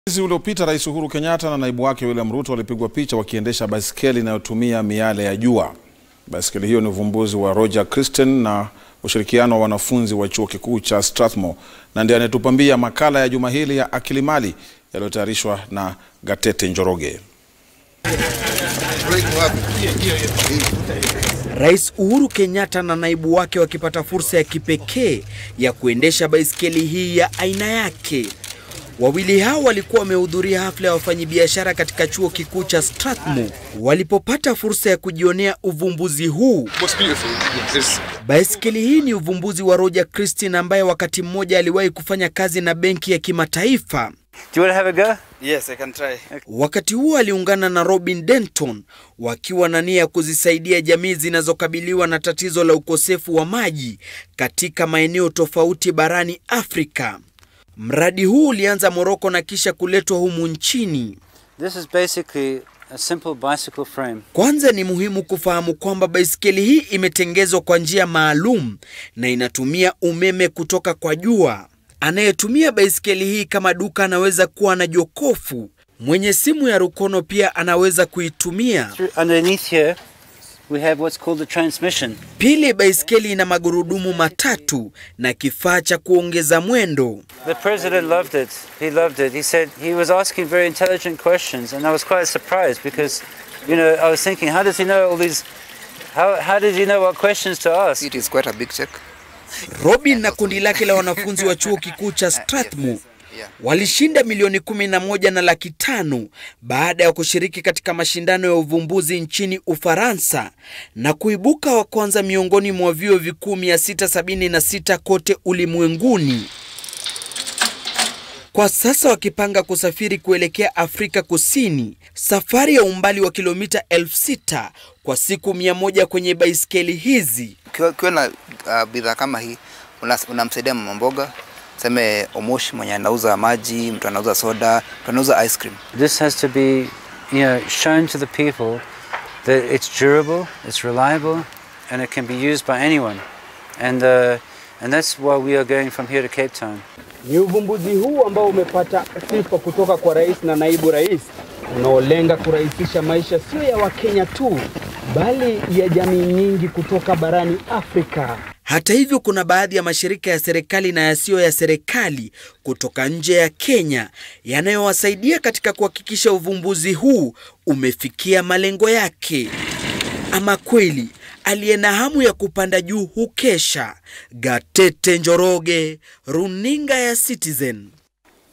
Mwezi uliopita Rais Uhuru Kenyatta na naibu wake William Ruto walipigwa picha wakiendesha baiskeli inayotumia miale ya jua. Baiskeli hiyo ni uvumbuzi wa Roger Christian na ushirikiano wa wanafunzi wa chuo kikuu cha Strathmore, na ndiye anayetupambia makala ya juma hili ya Akili Mali yaliyotayarishwa na Gatete Njoroge. Rais Uhuru Kenyatta na naibu wake wakipata fursa ya kipekee ya kuendesha baiskeli hii ya aina yake. Wawili hao walikuwa wamehudhuria hafla ya wafanyabiashara katika chuo kikuu cha Strathmore walipopata fursa ya kujionea uvumbuzi huu. Baiskeli hii ni uvumbuzi wa Roger Christian ambaye wakati mmoja aliwahi kufanya kazi na benki ya kimataifa. Do you want to have a go? Yes, I can try. Wakati huo aliungana na Robin Denton wakiwa na nia ya kuzisaidia jamii zinazokabiliwa na tatizo la ukosefu wa maji katika maeneo tofauti barani Afrika. Mradi huu ulianza Moroko na kisha kuletwa humu nchini. This is basically a simple bicycle frame. Kwanza ni muhimu kufahamu kwamba baiskeli hii imetengezwa kwa njia maalum na inatumia umeme kutoka kwa jua. Anayetumia baiskeli hii kama duka anaweza kuwa na jokofu. Mwenye simu ya rukono pia anaweza kuitumia. Through, underneath here, we have what's called the transmission. Pili, baiskeli ina magurudumu matatu na kifaa cha kuongeza mwendo. The president loved it. He loved it. He said he was asking very intelligent questions, and I was quite surprised because, you know, I was thinking, how does he know all these? How, how did he know what questions to ask? It is quite a big check. Robin na kundi lake la wanafunzi wa chuo kikuu cha Strathmore walishinda milioni kumi na moja na laki tano baada ya kushiriki katika mashindano ya uvumbuzi nchini Ufaransa na kuibuka wa kwanza miongoni mwa vyuo vikuu 676 kote ulimwenguni. Kwa sasa wakipanga kusafiri kuelekea Afrika Kusini, safari ya umbali wa kilomita elfu sita kwa siku mia moja kwenye baiskeli hizi. Ukiwa na uh, bidhaa kama hii unamsaidia mama mboga, seme Omoshi mwenye anauza maji, mtu anauza soda, mtu anauza ice cream. This has to be, you know, shown to the people that it's durable, it's reliable, and it can be used by anyone. And, uh, and that's why we are going from here to Cape Town. Ni uvumbuzi huu ambao umepata sifa kutoka kwa rais na naibu rais unaolenga kurahisisha maisha sio ya Wakenya tu bali ya jamii nyingi kutoka barani Afrika. Hata hivyo, kuna baadhi ya mashirika ya serikali na yasiyo ya serikali kutoka nje ya Kenya yanayowasaidia katika kuhakikisha uvumbuzi huu umefikia malengo yake. Ama kweli aliye na hamu ya kupanda juu hukesha. Gatete Njoroge, runinga ya Citizen.